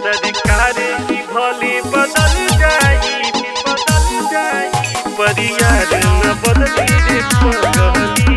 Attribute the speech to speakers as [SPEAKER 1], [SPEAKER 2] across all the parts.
[SPEAKER 1] सरकारी की भोली बदल जाई बदल जाई परियार न बदली रे पगली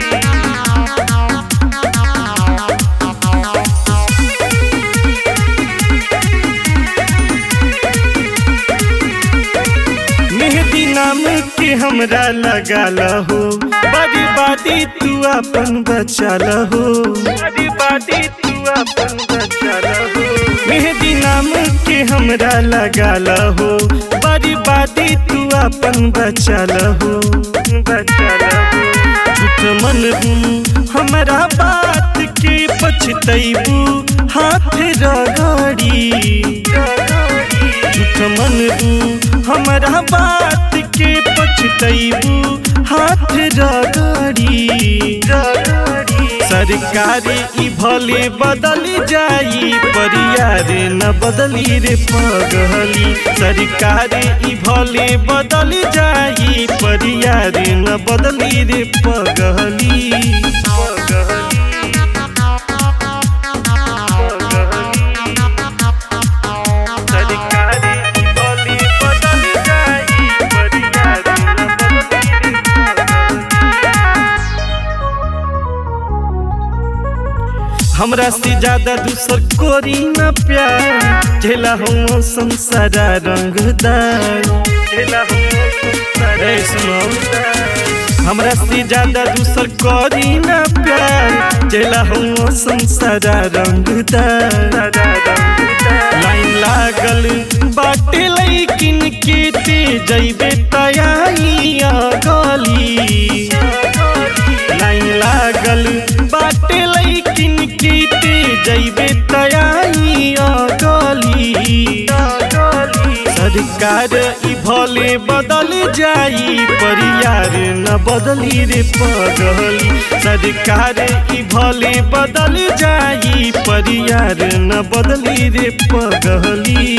[SPEAKER 1] मेहदी नाम के हमरा लगा लहो बड़ी बाती तू अपन बचा लहो बड़ी बाती तू अपन बचा लहो मेहदी नाम के हमरा लगा लहो बड़ी बाती तू अपन बचा लहो बचा लहो झूठ मन हमरा बात के पछतैबू हाथ रगड़ी झूठ मन हमरा बात के पछतैबू हाथ रगड़ी सरकारी ई भले बदल जाई परियार न बदली रे पगली सरकारी ई भले बदल जाई परियार न बदली रे पगली पगली सरकारी की बोली बदल जाई परियार न बदली हमरा से ज्यादा दूसर कोरी न प्यार झेला हम संसारा रंगदार झेला हम संसारा सुनो हमरा से ज्यादा दूसर कोरी न प्यार झेला हम संसारा रंगदार लाइन लागल बाटे लैकिन के ते जैबे तयाइया गली लाइन लागल बाटे लैकिन के ते जैबे तयाइया गली सरकार ई भले बदल जाई परियार न बदली रे पगली सरकार ई भले बदल जाई परियार न बदली रे पगली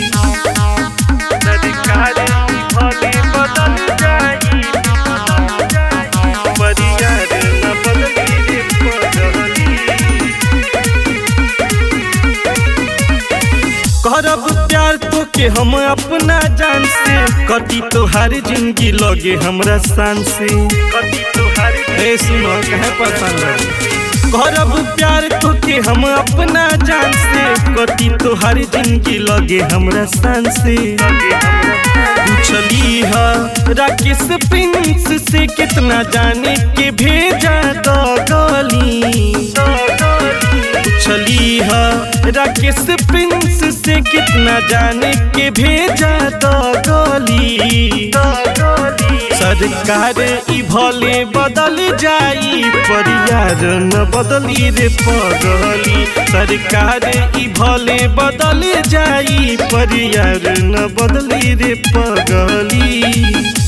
[SPEAKER 1] सरकार ई भले बदल जाई परियार न बदली रे पगली करब प्यार तो के हम अपना जान से कटी तोहार जिंदगी लगे हमरा शान से कटी तोहार ए सुनो कहे पसंद करब प्यार तो के हम अपना जान से कटी तोहार जिंदगी लगे हमरा शान से पूछली है राकेश प्रिंस से कितना जाने के भेजा दो गली पूछली है राकेश प्रिंस से कितना जाने के भेजा तो गली सरकार ई भले बदल जाई परियार न बदली रे पगली सरकार ई भले बदल जाई परियार न बदली रे पगली